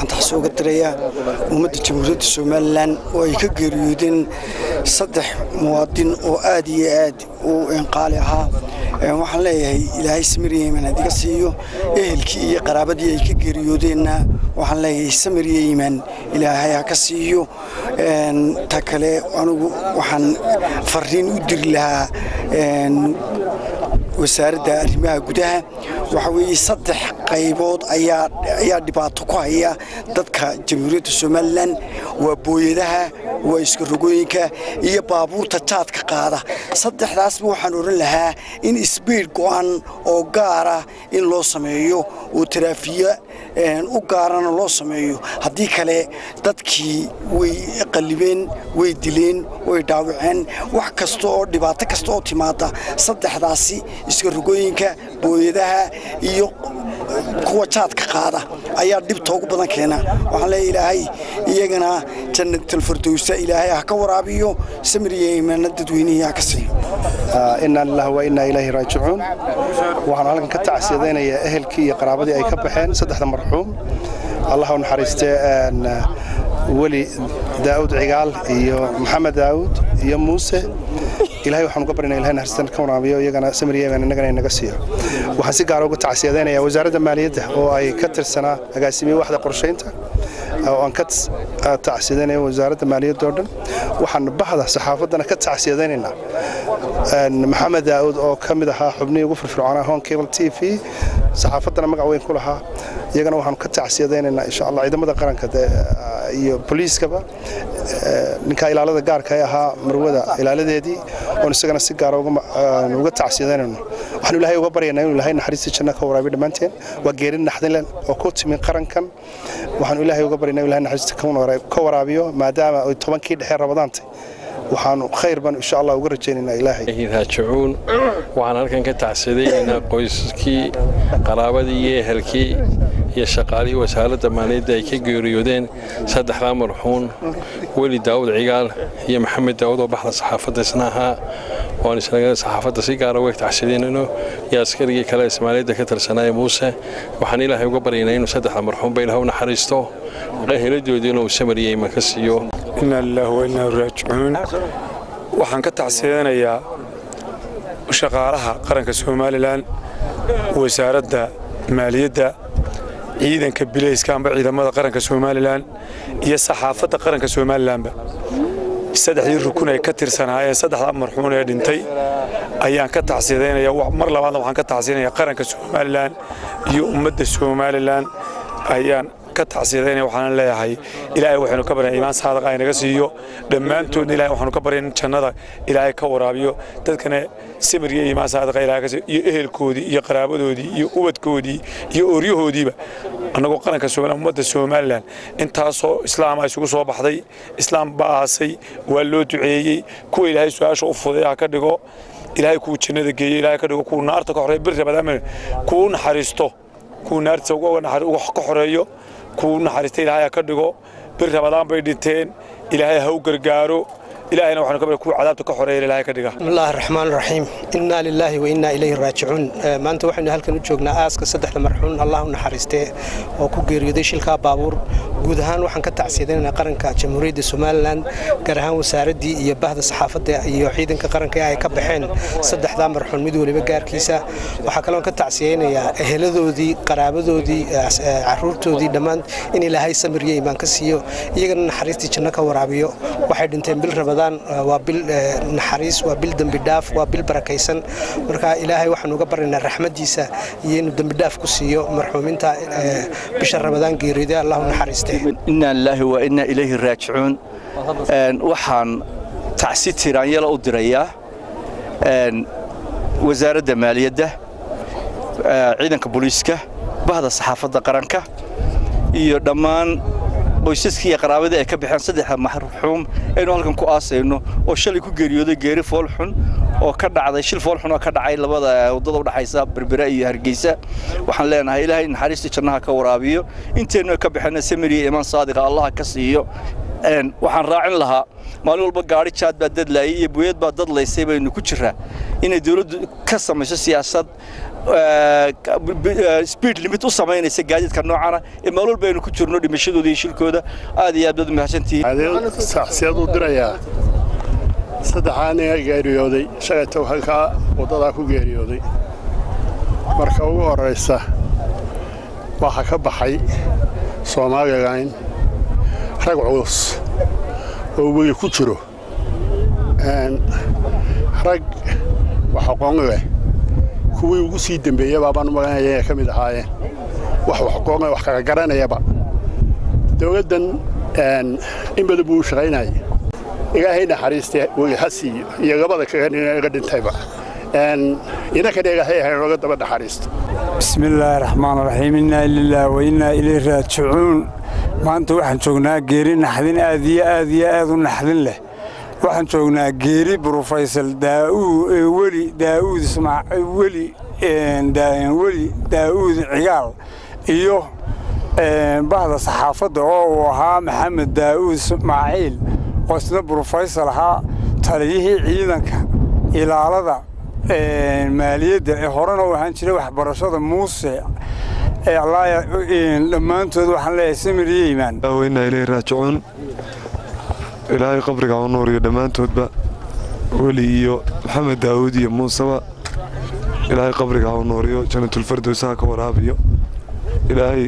waxaan taxsi uga dirayaa ummadda jamhuuriyadda somalilan oo ay ka geeriyoodeen saddex muwaadin oo aad iyo aad u qaali ahaa waxaan leeyahay ilaahay samir yeyman hadiga siiyo ehelkii iyo qaraabadii ay ka geeriyoodeenna waxaan leeyahay samir yeyman ilaahay ha ka siiyo ta kale anigu waxaan fariin u diri lahaa wasaaradda arrimaha gudaha waxa weeye saddex qaybood ayaa dhibaato ku haya dadka jamhuuriyadda somalilan waa booyadaha waa iskarogooyinka iyo baabuurta jaadka qaada saddexdaasba waxaan odhan lahaa in isbiid go'an oo gaara in loo sameeyo oo taraafiya u gaarana loo sameeyo haddii kale dadkii way qallibeen way dileen way dhaawaceen wax kasta oo dhibaato kasta oo timaada saddexdaasi iskarogooyinka booyadaha iyo kuwa jaadka qaada ayaa dhibta ugu badan keena waxaan leeya ilaahay iyagana jannatalfardowsa ilaahay ha ka waraabiyo samir iyo imaana dadweynihii ha ka siiyo inaa lilah wa innaa ilaahi raajicuun waxaan halkan ka tacsiyadaynayaa ehelkii iyo qaraabadii ay ka baxeen saddexda marxuum allah u naxariistee weli daa'uud cigaal iyo maxamed daa'uud iyo muuse ilahay waxaan uga barinaa ilahay naxariistan ka waraabiyo iyagana samir yeeman innagana inaga siiyo waxaan si gaara uga tacsiyadaynayaa wasaaradda maaliyadda oo ay ka tirsanaa agaasimiye waxda qorshaynta oo aan ka tacsiyadaynayo wasaaradda maaliyadda oo dhan waxaan bahda saxaafaddana ka tacsiyadaynaynaa maxamed daa'uud oo ka mid ahaa xubnihii ugu firfircoonaa hon cable t v saxaafaddana magac weyn ku lahaa iyagana waxaanu ka tacsiyadaynaynaa insha allah ciidamada qaranka iyo boliiskaba ninkaa ilaalada gaarka ee ahaa marwada ilaaladeedii oon isagana si gaara uga tacsiyadaynayno waxaanu ilaahay uga baryaynaa inuu ilaahay naxariistii janno ka waraabiyo dhammaanteen waa geerin naxdinlen oo ku timi qarankan waxaanu ilaahay uga baryaynaa inuu ilahay naxariistii ka waraabiyo maadaama ay tobankii dhexe rabadaantay waxaanu khayr baan insha allah uga rajaynaynaa ilaahay raajicuun waxaan halkan ka tacsiyadaynaynaa qoysaskii qaraabadii iyo ehelkii iyo shaqaalihii wasaaradda maaliyadda ay ka geeriyoodeen saddexdaa marxuun weli daawud cigaal iyo maxamed daawud oo baxda saxaafadda isna ahaa oan isnaga saxaafadda si gaara uga tacsiyadeynayno iyo askarigii kale ismaaliyadda ka tirsanaaye muuse waxaan ilaahay uga baryaynaa inuu saddexda marxuunba ilaah u naxariisto heladoodiina uu samariye iman ka siiyo inaa lilaahi wa innaa raajicuun waxaan ka tacsiyadanayaa shaqaalaha qaranka somalilan wasaaradda maaliyadda ciidanka bilayska amba ciidamada qaranka somalilan iyo saxaafadda qaranka somalilanba saddexdii rukun ay ka tirsanaayeen saddexdaa marxuun ee dhintay ayaan ka tacsiyadaynaya mar labaadna waxaan ka tacsiyadaynaya qaranka somalilan iyo ummadda somalilan ayaan ka tacsiyadaynaya waxaan leeyahay ilaahay waxaynu ka baryaa iimaan saadaqa aynaga siiyo dhammaantoodna ilahay waxaanu ka baryaa in jannada ilaahay ka waraabiyo dadkana samir iyo iimaan saadaqa ilaahay ka siiyo iyo ehelkoodii iyo qaraabadoodii iyo ubadkoodii iyo ooryahoodiiba annagoo qaranka somaliland ummadda somalilan intaasoo islaama isugu soo baxday islaam baa aasay waa loo duceeyey kuwa ilaahay su-aasha u fuday ha ka dhigo ilaahay kuwa jannada geeyey ilaahay ka dhigo kuwa naarta ka xoreeyo bir rabadaama kuwa naxariisto kuwa naarta uga ka xoreeyo kuwa naxariista ilaahay ha ka dhigo bir rabadaan bay dhinteen ilaahay ha u gargaaro ilaahayna waxaanu ka kuwa cadaabta ka xoreeya ilaahay ka dhiga bismillaahi raxmaan raxiim innaa lilaahi wa innaa ilayhi raajicuun maanta waxaynu halkan u joognaa aaska saddexda marxuun allah u naxariistee oo ku geeriyooday shilkaa baabuur guud ahaan waxaan ka tacsiyadaynaynaa qaranka jamhuuriyadda somalilan gaar ahaan wasaaraddii iyo bahda saxaafadda iyo ciidanka qaranka ee ay ka baxeen saddexdaa marxuun mid weliba gaarkiisa waxaa kaloon ka tacsiyaynayaa eheladoodii qaraabadoodii caruurtoodii dhammaan in ilaahay samir iyo iimaan ka siiyo iyagana naxariistii janno ka waraabiyo waxay dhinteen bil rabadaan waa bil naxariis waa bil dembi dhaaf waa bil barakaysan marka ilaahay waxaan uga baryaynaa raxmadiisa iyo inuu dembi dhaaf ku siiyo marxuuminta bisha rabadaan geeriyooday allahu naxariiste innaa lilaahi wa innaa ilayhi raajicuun waxaan tacsi tiraanyala u dirayaa wasaaradda maaliyadda ciidanka booliiska bahda saxaafadda qaranka iyo dhammaan qoysaskii iyo qaraabadii ay ka baxeen saddexda marxuum aynu halkan ku aasayno oo shalay ku geeriyooday geeri foolxun oo ka dhacday shil foolxun oo ka dhacay labada waddada u dhaxaysa berbera iyo hargeysa waxaan leenahay ilaahay naxariista jannaha ka waraabiyo inteennu ka baxeenna samiriya imaan saadiqa allaha ka siiyo waxaan raacin lahaa maalin walba gaari jaad baa dadlaayay iyo buyad baa dadlaysay baynu ku jiraa inay dawladdu ka samayso siyaasad speed limit u samaynaysa gaadiidka noocana ee meel walba aynu ku jirno dhimashadooda iyo shilkooda aad iyo aad baad u mahadsantihiin saxsiyad u dirayaa saddexaa nin geeriyooday shalaytow halkaa waddadaa ku geeriyooday marka ugu horraysa waxaa ka baxay somalilan rag culus oo weli ku jiro rag wax aqoon leh kuwii ugu sii dembeeyaba baan u maganaya inay ka mid ahaayeen wax wax aqoon wax kala garanayaba dowladdan in badan buu u shaqaynayay ilaahay naxariiste weli ha siiyo iyo labada kale nin iga dhintayba inankana ilaahay ha nooga daba naxariisto بسم الله الرحمن الرحيم إنا لله وإنا إليه راجعون maanta waxaan joognaa geeri naxdin aad iyo aad iyo aad u naxdin leh waxaan joognaa geeri brofesor weli daauud weli weli daauud cigaal iyo bahda saxaafadda oo uu ahaa maxamed daauud ismaaciil oo isna brofesor ahaa taliyihii ciidanka ilaalada maaliyadda ee horena u ahaan jiray waxbarashada muuse dhammaantood waxaan leeyahay samir iyo iimaan waynaa ilaahi raajicuun ilaahay qabriga u nuuriyo dhammaantoodba weli iyo maxamed daawuud iyo muuseba ilaahay qabriga u nuuriyo janatulfardows ha ka waraabiyo ilaahay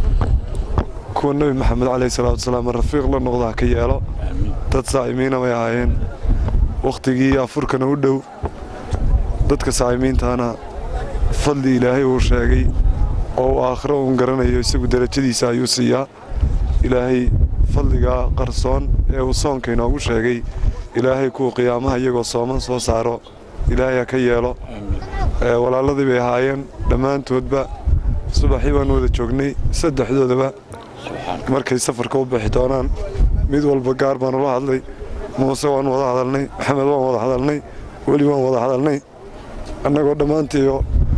kuwa nebi maxamed calayhi salaatu wasalaam rafiiq la noqda ha ka yeelo dad saa'imiina bay ahaayeen wakhtigii afurkana u dhow dadka saa'imiintaana fadli ilaahay uu sheegay oo uu aakhiro uun garanayo isagu derajadiisa ayuu siiyaa ilaahay fadligaa qarsoon ee uu soonka inoogu sheegay ilaahay kuwa qiyaamaha iyagoo sooman soo saaro ilaahay ha ka yeelo walaaladii bay ahaayeen dhammaantoodba subaxii baan wada joognay saddexdoodaba markay safarka u bixi doonaan mid walba gaar baan ula hadlay muuse waan wada hadalnay maxamed waan wada hadalnay weli waan wada hadalnay annagoo dhammaantiiyo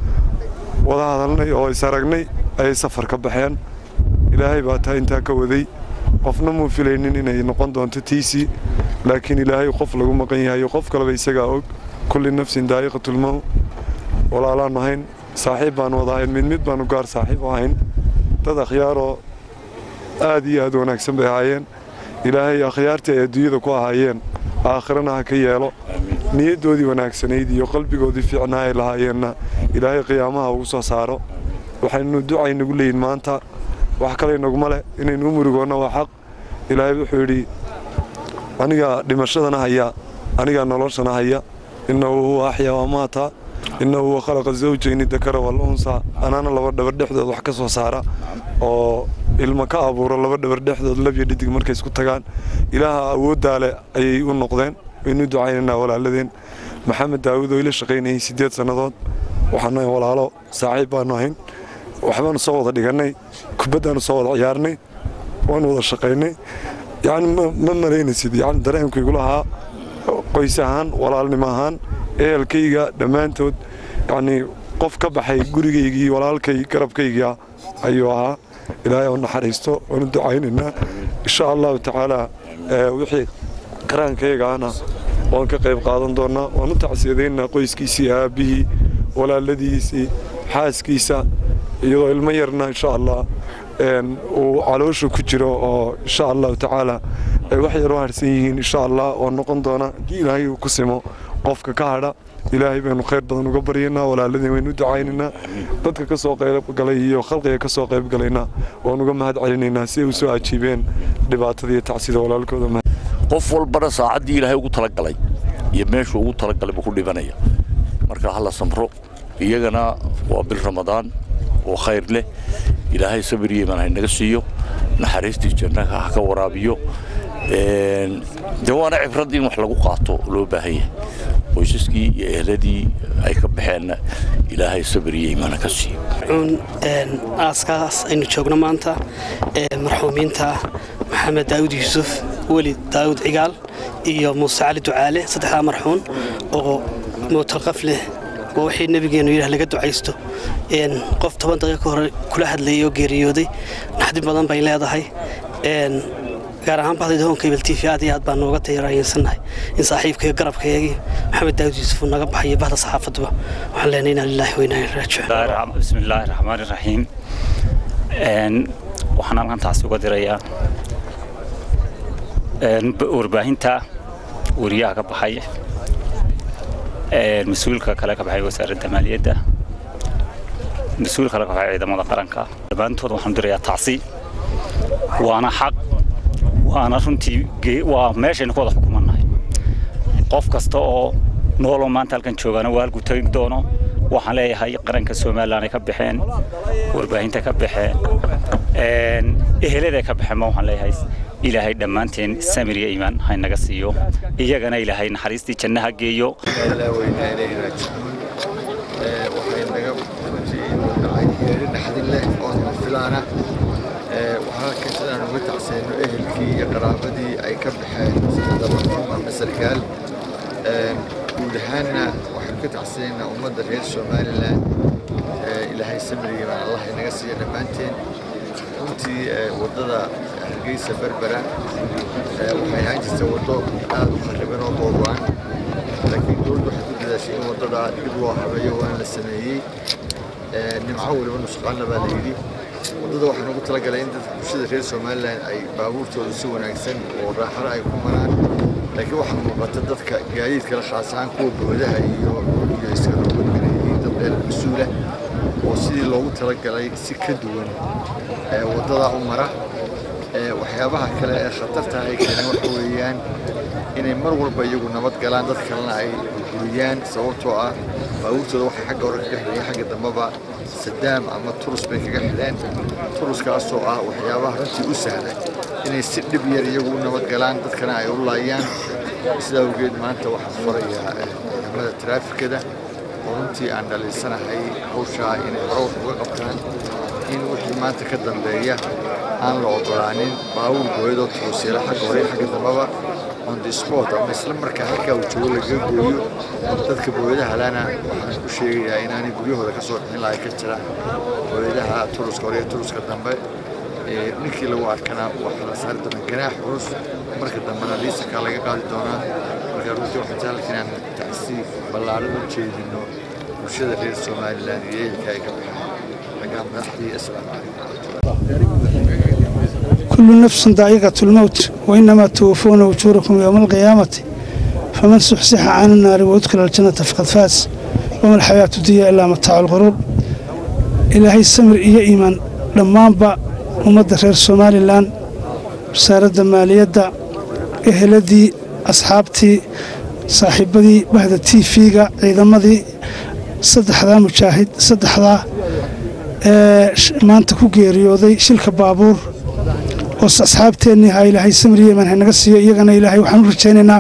wada hadalnay oo is aragnay ayay safar ka baxeen ilaahay baa taa intaa ka waday qofna muu filaynin inay noqon doonto tiisii laakiin ilaahay qof lagu maqan yahayo qof kaleba isagaa og kulli nafsin daa'iqatulmow walaalaan ahayn saaxiib baan wada ahayn mid mid baanu gaar saaxiib u ahayn dad akhyaaroo aad iyo aad wanaagsan bay ahaayeen ilaahay akhyaartii ay adduunyada ku ahaayeen aakhirana ha ka yeelo niyaddoodii wanaagsanayd iyo qalbigoodii fiicnaa ay lahaayeenna ilaahay qiyaamaha ugu soo saaro waxaynu ducaynagu leeyihin maanta wax kale inaguma leh inaynu u murugoonna waa xaq ilaahay wuxuu yidhi anigaa dhimashadana haya anigaa noloshana haya innahu huwa axyaa wamaata innahu huwa khalaqa zawjayni dakara walunsa anaana laba dhabar dhexdood wax ka soo saara oo ilma ka abuuro laba dhabar dhexdood labyo dhidig markay isku tagaan ilaaha awooddaa leh ayay u noqdeen waynu ducaynaynaa walaaladeen maxamed daawud oo ila shaqaynayay siddeed sannadood waxaanu ahayn walaalo saaxiib baanu ahayn waxbaanu soo wada dhigannay kubaddaanu soo wada ciyaarnay waanu wada shaqaynay yacni ma malaynaysid yacni dareenku igula ahaa qoys ahaan walaalnimo ahaan ehelkayga dhammaantood yacnii qof ka baxay gurigaygii walaalkay garabkayga ayuu ahaa ilaahay oo naxariisto waanu ducaynaynaa insha allahu tacaalaa wixii karaankaygaana waan ka qayb qaadan doonnaa waan u tacsiyadaynaa qoyskiisii aabbihii walaaladiisii xaaskiisa iyadoo ilmo yarna insha allah uu caloosha ku jiro oo insha allahu tacaala ay wax yar u harsan yihiin insha allah oo noqon doona haddii ilaahay uu ku simo qofka ka hadha ilaahay baynu khayr badan uga baryaynaa walaaladeen waynu u ducaynaynaa dadka ka soo qaybgalay iyo khalqiga ka soo qaybgalaynaa waan uga mahad celinaynaa si ay u soo ajiibeen dhibaatada iyo tacsida walaalkooda qof walbana saacaddii ilaahay ugu talagalay iyo meeshuu ugu talagalay buu ku dhibanaya marka hala samro iyagana waa bil ramadaan oo khayr leh ilaahay sabir iyo imaan haynaga siiyo naxariistii jannaha ha ka waraabiyo dee waana cibrad in wax lagu qaato loo baahan yahay qoysaskii iyo ehladii ay ka baxeenna ilaahay sabir iyo imaana ka siiyo aaskaas aynu joogno maanta marxuumiinta maxamed daawud yuusuf weli daawud cigaal iyo muuse cali ducaale saddexdaa marxuun oo mowtalqaf leh waa wixii nebigeenu yidhah laga ducaysto qof toban daqiiqa ka hore kula hadlayay oo geeriyooday naxdin badan bay leedahay gaar ahaan bahda hoon cable t v aad iyo aad baan nooga tayaraayeensannahay in saaxiibkaiyo garabkaygii maxamed daawud yuusuf uu naga baxayo bahda saxaafaduba waxaan leenahay inaa lilaahi wa inaa ilaihi raajicuun bismi illaahi raxmaani raxiim waxaan halkan taasi uga dirayaa warbaahinta wariyaha ka baxay mas-uulka kale ka baxay wasaaradda maaliyadda mas-uul kale ka baxay ciidamada qaranka dhammaantood waxaan dirayaa tacsi waana xaq waana runtii waa meeshaynu ku wada xukumannahay qof kasta oo nooloo maanta halkan joogaana waa halkuu tegi doono waxaan leeyahay qaranka somalilan ay ka baxeen warbaahinta ka baxeen eheladay ka baxeen ma waxaan leeyahay ilaahay dhammaanteen samir iyo iimaan haynaga siiyo iyagana ilaahay naxariistii jannaha geeyo geeri naxdin leh oo lama filaana waxaa halkan sidaan uga tacseyno ehelkii iyo qaraabadii ay ka baxeen sida marxuum ama sarkaal guud ahaanna waxaan ka tacsiyeynaa ummadda reer somalilan ilaahay samiriga baan allah inaga siiya dhammaanteen runtii waddada hargeysa berbera waxay ahaan jirta waddo aad u khariban oo googo'an laakiin dowladdu waxay ku dadaashay in waddada dib loo habeeyo waana la sameeyey nimco weliba nusqaanna baa la yidhi waddada waxaan ugu talagalay in dadka bulshada reer somalilan ay baabuurtooda si wanaagsan oo raaxada ay ku maraan laakiin waxaa muuqata dadka gaadiidkala khaas ahaan kuwa boodaha iyo iyo iska rogoynaya yihiin dad meel mas-uula oo sidii loogu talagalay si ka duwan waddadaa u mara waxyaabaha kale ee khatarta ay keeneen waxa weeyaan inay mar walba iyagu nabad galaan dad kalena ay burburiyaan sababtoo ah baabuurtooda waxay xagga hore kaga xidheen xagga dambeba sadaam ama turus bay kaga xidheen turuskaasoo ah waxyaabaha runtii u sahla inay si dhib yar iyagu u nabad galaan dadkana ay u laayaan sidaa awgeed maanta waxaan farayaa ciidamada taraafikada oo runtii aan dhaliisanahay hawshaa inay hore wax uga qabtaan in wixii maanta ka dambeeya aan la ogolaanin baabuur gooyadoo turusyala xagga hore xagga dambeba on the sport ama isla markaa halkaa uu joogo lagaga gooyo dadka booyadaha lana waxaan ku sheegayaa inaanay guryahooda ka soo bixin lahay ka jira booyadaha turuska hore iyo turuska dambe ninkii lagu arkana waxaa la saari doonaa ganaax culus marka dambena liisakaa laga qaadi doonaa marka runtii waxaan jeclaka inaan tacsiib ballaaran u jeedino bulshada reer somalilan iyo ehelka ay ka baxaan xaggaa madaxdii asalaamu calaykum كل نفس ذائقة الموت وإنما توفون أجوركم يوم القيامة فمن سحسح عن النار وأدخل الجنة فقد فاز وما الحياة الدنيا إلا متاع الغرور إلهي السمر إيا إيمان لما أنبأ ومدى خير سومالي لان رسالة مالية إهلدي أصحابتي صاحبتي بعد تي فيغا ciidamadii saddexdaa mujaahid saddexdaa ee maanta ku geeriyooday shilka baabuur oo asxaabteennii ha ilaahay samriye imaan hanaga siiyo iyagana ilaahay waxaan u rajaynaynaa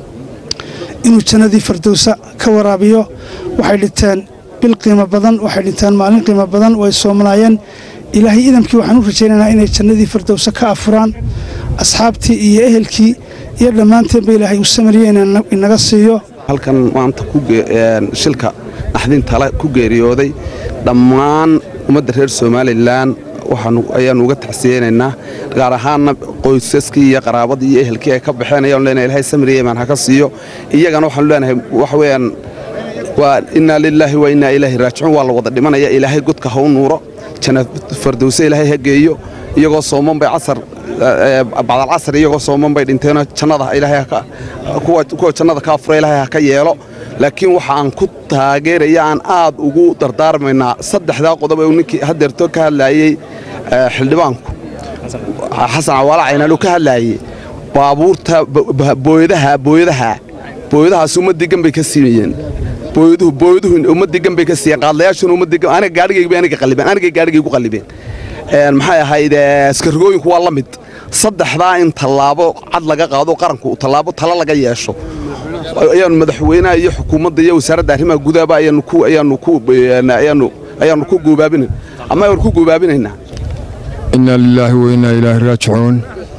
inuu jannadii fardowsa ka waraabiyo waxay dhinteen bil qiimo badan waxay dhinteen maalin qiimo badan way soomanaayeen ilaahay idamkii waxaan u rajaynaynaa inay jannadii fardowsa ka afuraan asxaabtii iyo ehelkii iyo dhammaanteenba ilaahay uu samriye inaga siiyo halkan maanta shilka naxdin tale ku geeriyooday dhammaan ummadda reer somalilan ayaanu uga tacsiyeynaynaa gaar ahaanna qoysaskii iyo qaraabadii iyo ehelkii ay ka baxeen ayaanu leenahay ilahay samriye imaan ha ka siiyo iyagana waxaanu leenahay waxa weeyaan waa innaa lilaahi wa innaa ilaahi raajicuun waa la wada dhimanaya ilaahay godka ha u nuuro janna fardowse ilaahay ha geeyo iyagoo sooman bay casar bacdal casar iyagoo sooman bay dhinteenoo jannada ilaahay kuwa jannada ka afura ilaahay ha ka yeelo laakiin waxa aan ku taageeraya aan aad ugu dardaarmaynaa saddexdaa qodob ee uu ninkii hadeerto ka hadlaayey xildhibaanku xasan cawaala caynaalu ka hadlaayey baabuurta booyadaha booyadaha booyadahaas ummaddii ganbay ka siiyeen booyaduhu booyaduhu ummaddii ganbay ka siiyeen qaadlayaashuna ummaddii aniga gaadhigaygu aniga qallibeen aniga gaadhigaygu qallibeen maxay ahayd askarigooyinku waa la mid saddexdaa in tallaabo cad laga qaado qaranku tallaabo tala laga yeesho ayaanu madaxweynaha iyo xukuumadda iyo wasaaradda arrimaha gudaaba ayaanu ku ayaanu ku ayaanu ayaanu ku goobaabina ama ayaanu ku goobaabinaynaa inna lilaahi wa innaa ilaahi raajicuun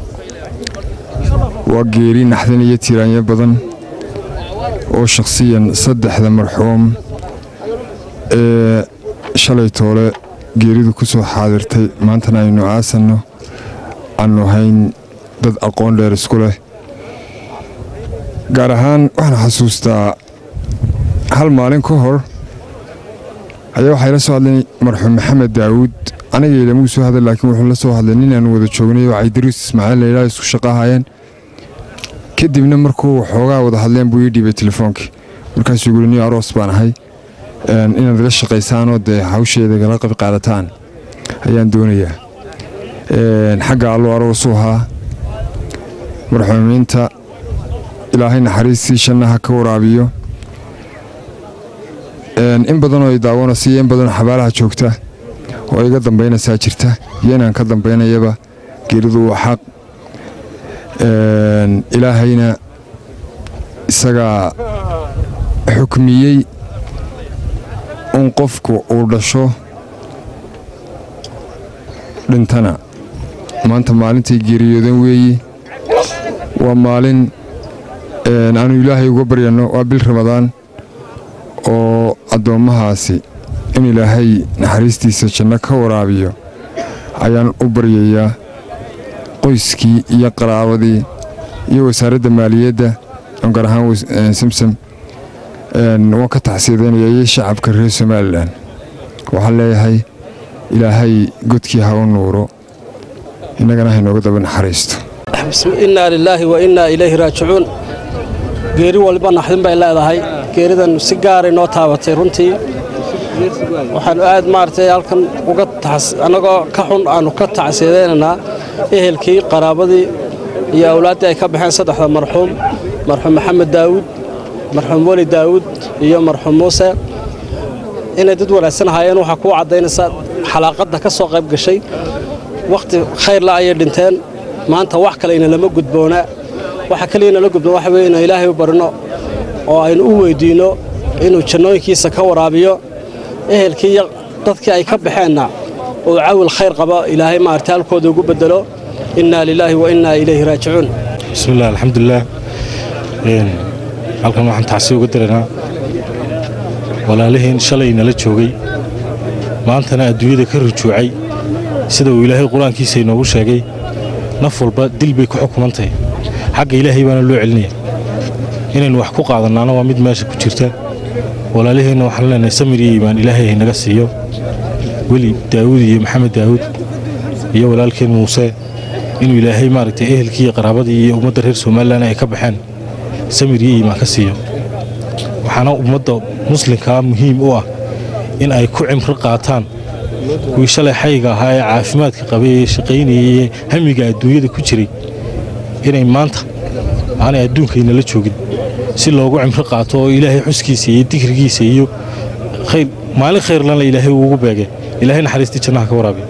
waa geeri naxdin iyo tiiraanyo badan oo shakhsiyan saddexda marxuum ee shalay toole geeridu ku soo xaadirtay maantana aynu aasanno aanu hayn dad aqoon dheer isku leh gaar ahaan waxaan xasuustaa hal maalin ka hor ayaa waxaa ila soo hadlay marxuum maxamed daawuud aniga ilamuu soo hadlay laakiin wuxuu la soo hadlay nin aan wada joognay oo caydaruus ismaaciil layidhaha isku shaqaahayeen kadibna markuu waxoogaa wada hadleen buu ii dhiibay telefoonkii markaasuu guri niyo aroos baan ahay inaad ila shaqaysaanoo dee hawsheeda gala qayb qaadataan ayaan doonayaa xagga alluu aroosuu ahaa marxuumiinta ilaahay naxariistii shannaha ka waraabiyo in badanoo ay daawanaysa iyo in badanoo xabaalaha joogta oo iga dambaynaysaa jirta iyo inaan ka dambaynayaba geeridu waa xaq ilaahayna isagaa xukmiyey in qofku uu dhasho dhintana maanta maalintay geeriyoodan weeyi waa maalin aanu ilaahay uga baryanno waa bil ramadaan oo addoommahaasi in ilaahay naxariistiisa janno ka waraabiyo ayaan u baryayaa qoyskii iyo qaraabadii iyo wasaaradda maaliyadda gaar ahaan samsam waan ka taxsiidaynaya iyo shacabka reer somalilan waxaan leeyahay ilaahay godkii ha u nuuro innagana haynooga daba naxariisto innaa lilaahi wa innaa ilayhi raajicuun geeri walba naxdin bay leedahay geeridan si gaaray noo taabatay runtii waxaanu aad maaragtay halkan uga annagoo ka xun aanu ka tacsiidaynaynaa ehelkii qaraabadii iyo awlaaddii ay ka baxeen saddexda marxuum marxuum maxamed daawuud marxuum weli daawuud iyo marxuum muuse inay dad wanaagsan ahaayeen waxaa kuu caddaynaysa xalaaqadda ka soo qayb gashay wakhti khayrla ayay dhinteen maanta wax kale ina lama gudboonaa waxa kaliya inala gudboon waxa weye inaan ilaahay u barino oo aynu u weyddiinno inuu jannooyinkiisa ka waraabiyo ehelkii iyo dadkii ay ka baxeenna uu cawil khayr qabo ilaahay maaragtay halkooda ugu beddelo innaa lilaahi wa innaa ilayhi raajicuun bismillaah alxamdulilaah halkan waxaan tacsi uga diraynaa walaaliheen shalay nala joogay maantana adduunyada ka rujuucay sida uu ilaahay qur-aankiisa inoogu sheegay naf walba dil bay ku xukumantahay xagga ilaahay baana loo celinaya inaynu wax ku qaadannaana waa mid meesha ku jirta walaaliheenna waxaan leenahay samir iyo iimaan ilaahay haynaga siiyo weli daawuud iyo maxamed daawuud iyo walaalkeen muuse inuu ilaahay maaragtay ehelkii iyo qaraabadii iyo ummadda reer somalilan ay ka baxeen samir iyo iimaan ka siiyo waxaana ummadda muslimkaa muhiim u ah in ay ku cimri qaataan kuwii shalay xayga ahaa ee caafimaadka qabay ee shaqaynayay ee hamiga adduunyada ku jiray inay maanta aanay adduunkaynala joogin si loogu cimri qaato oo ilaahay xuskiisa iyo dikrigiisa iyo khayr maalin khayrlana ilaahay uugu beegay ilaahay naxariistii jannaha ka waraabiya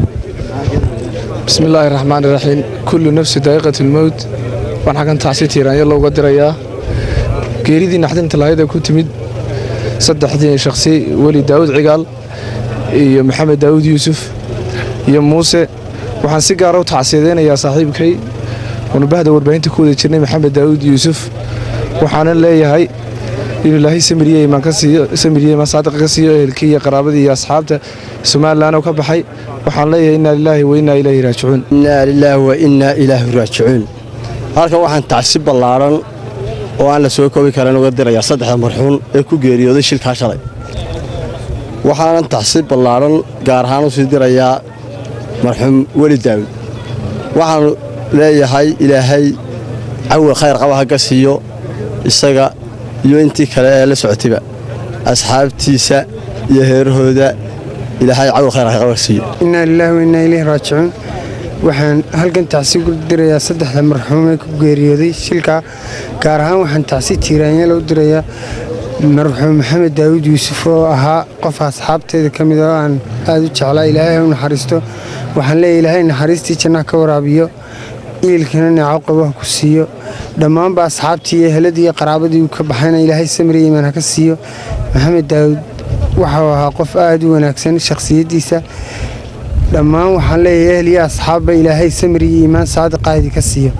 بسم الله الرحمن الرحيم كل نفس دائقة الموت وأنا حكن تعسي تيران يلا وقدر يا geeridii naxdinta lahayd ee ku timid saddexdii shakhsi weli daawud cigaal iyo maxamed daawud yuusuf iyo muuse waxaan si gaara u tacsiyadaynayaa saaxiibkay unubahda warbaahinta ku wada jirnay maxamed daawud yuusuf waxaana leeyahay inuu ilaahay samiriye imaan ka siiyo samiriye imaan saadiqa ka siiyo ehelkii iyo qaraabadii iyo asxaabta somalilan oo ka baxay waxaan leeyahay innaa lilaahi wa innaa ilaahi raajicuun innaa lilaahi wa innaa ilaahi raajicuun halkan waxaan tacsi ballaaran oo aan la soo koobi karan uga dirayaa saddexda marxuun ee ku geeriyooday shilkaa shalay waxaanan tacsi ballaaran gaar ahaan u sii dirayaa marxuum weli daawud waxaanu leeyahay ilaahay cawil khayr qaba ha ka siiyo isaga iyo intii kale ee la socotayba asxaabtiisa iyo heerahooda ilaahay cawil khayr ha ka siiyo innaa lilaahi wa innaa ilayhi raajicuun waxaan halkan tacsi ku dirayaa saddexda marxuum ee ku geeriyooday shilka gaar ahaan waxaan tacsi tiiraanyala u dirayaa marxuum maxamed daawud yuusuf oo ahaa qof asxaabteeda ka mid oo aan aad u jeclaa ilaahay ha u naxariisto waxaan leeyahay ilaahay naxariistii jannaha ka waraabiyo iilkana neeco qabaha ku siiyo dhammaanba asxaabtii iyo eheladii iyo qaraabadii uu ka baxayna ilaahay samriya imaan ha ka siiyo maxamed daawud waxau ahaa qof aad u wanaagsan shakhsiyaddiisa dhammaan waxaan leeyahay ehl iyo asxaabba ilaahay samir iyo iimaan saadiqaadi ka siiyo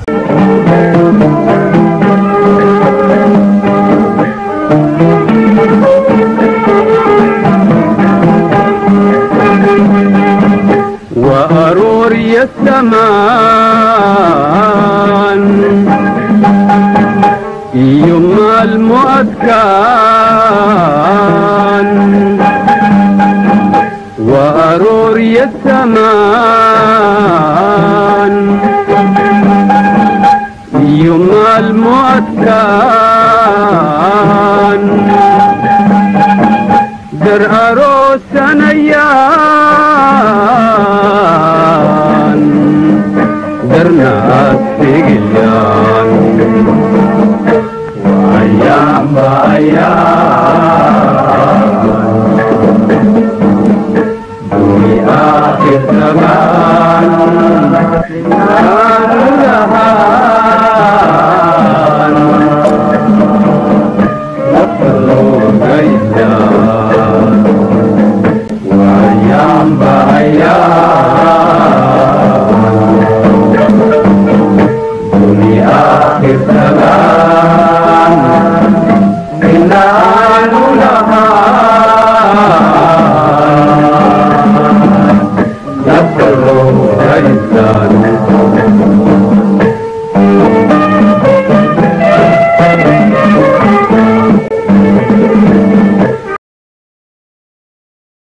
وأروري السماء adkaan وأرور يسمان يوم المؤتكان در أروس نيان در ناس تقليان وأيام بأيام آخر زمان